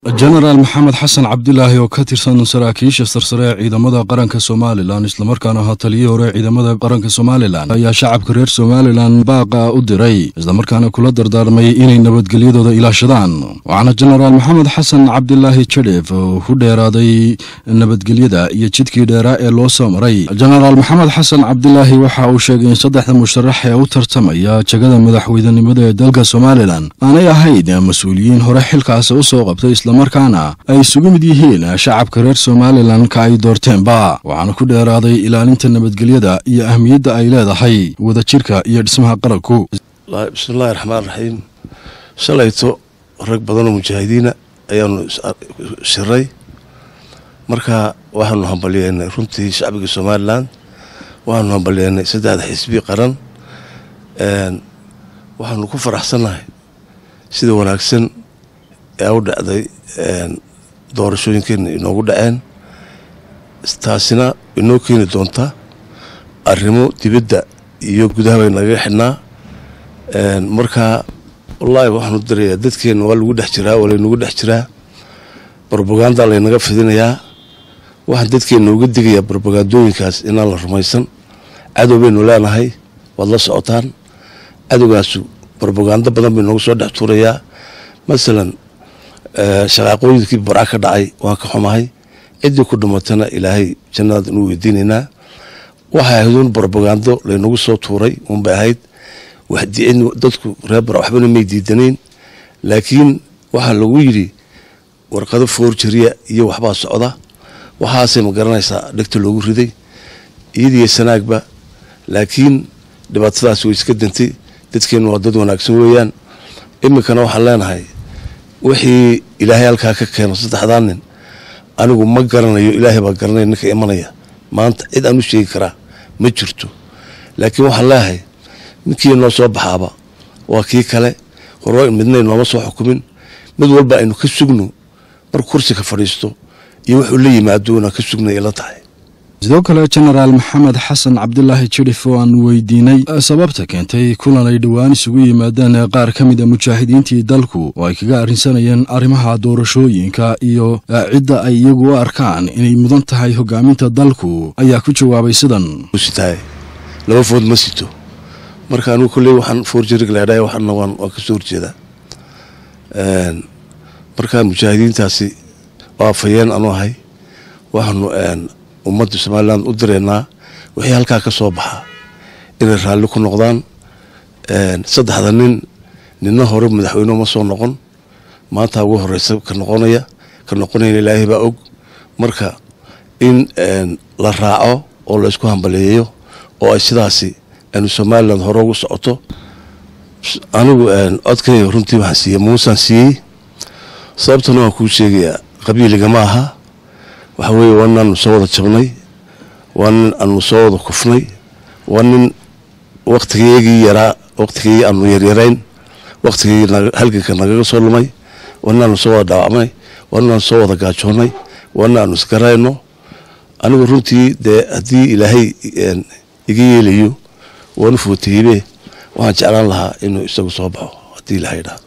jenaraal maxamed xasan cabdilaahi oo ka tirsan saraakiisha sarsare ee ciidamada qaranka somalilan islamarkaana ahaa taliyihii hore ciidamada qaranka somalilan ayaa shacabka reer somalilan baaqa u diray islamarkaana kula dardaarmay inay nabadgelyadooda ilaashadaan waxaana jenaraal maxamed xasan cabdilaahi jadhef ku dheeraaday nabadgelyada iyo jidkii dheeraa ee loo soo maray jenaraal maxamed xasan cabdilaahi waxa uu sheegay in saddexda musharax ee u tartamaya jegada madaxweynenimada ee dalka somalilan aanay ahayn mas-uuliyiin hore xilkaasi usoo qabtay markaana ay isugu mid yihiin shacabka reer somalilan ka ay doorteenba waxaana ku dheeraaday ilaalinta nabadgelyada iyo ahmiyadda ay leedahay wadajirka iyo dhismaha qaranku bismillahi raxmaan raxiim shalayto rag badanoo mujaahidiina ayaanu shiray marka waxaanu hambalyeennay runtii shacbiga somalilan waxaanu hambalyeennay saddexda xisbi qaran waxaanu ku faraxsannahay sida wanaagsan ee u dhacday doorashooyinkeena inoogu dhaceen taasina inoo keeni doonta arrimo dibadda iyo gudaha bay nagaga xidhnaa marka wallaahi waxaanu dirayaa dadkeenna waa lagu dhex jiraa waa laynagu dhex jiraa brobaganda laynaga fidinayaa waxaan dadkeenna uga digayaa brobagandooyinkaas inaan la rumaysan cadow baynu leenahay waad la socotaan cadowgaasu brobagando badan bay noogu soo dhex tuurayaa masalan shaqaaqooyinkii barca ka dhacay waan ka xumahay ciddii ku dhimatana ilaahay jannadaad inuu weydiinaynaa waxay ahayd un brobagando laynagu soo tuuray unbay ahayd waxdicin dadku reer bara waxbana may diidanayn laakiin waxaa lagu yidhi warqado foorjariya iyo waxbaa socda waxaasay ma garanaysaa dhegta loogu riday iyadiyo sanaagba laakiin dhibaatadaas way iska dantay dadkeenna waa dad wanaagsan weeyaan iminkana waxaan leenahay wixii ilaahay halkaa ka keeno saddexdaa nin anigu ma garanayo ilaahay baa garanaya ninka imanaya maanta cid aan u sheegi karaa ma jirto laakiin waxaan leeyahay ninkii noo soo baxaaba waa kii kale hore midna nooma soo xukumin mid walba aynu ka sugno mar kursiga fadhiisto iyo wuxuu la yimaado inaan ka sugnay ila tahay sidoo kale jenaraal maxamed xasan cabdilaahi jidhif oo aan weydiinay sababta keentay kulan ay dhowaan isugu yimaadeen qaar ka mid a mujaahidiintii dalku oo ay kaga arrinsanayeen arrimaha doorashooyinka iyo cidda ay iyagu u arkaan inay mudan tahay hogaaminta dalku ayaa ku jawaabay sidan sitahay laba food ma sito marka anigu kolley waxaan foorjarig leedhahay waxaana waan waan ka soo horjeedaa marka mujaahidiintaasi waa afayeen anu ahay waxaanu ummadda somalilan u direynaa wixii halkaa ka soo baxa inay raalli ku noqdaan saddexda nin ninna hore madaxweyne ma soo noqon maanta ugu horeysa ka noqonaya ka noqonayna ilaahay baa og marka in la raaco oo la isku hambaleeyo oo ay sidaasi aynu somalilan hore ugu socoto anigu codkayga runtii waxaan siiyey muusaan siiyey sababtana waan kuu sheegayaa qabiiliga ma aha waxa weeye waa nin aanu soo wada jabnay waa nin aanu soo wada kufnay waa nin wakhtigeygii yaraa wakhtigii aanu yaryarayn wakhtigii halganka nagaga soo lumay waa nin aanu soo wada dhaawacnay waa nin aanu soo wada gaajoonnay waa nin aanu isgarayno anigu runtii dee haddii ilaahay iga yeelayo waanu footaybe waxaan jeclaan lahaa inuu isagu soo baxo haddii ilahay idhaahdo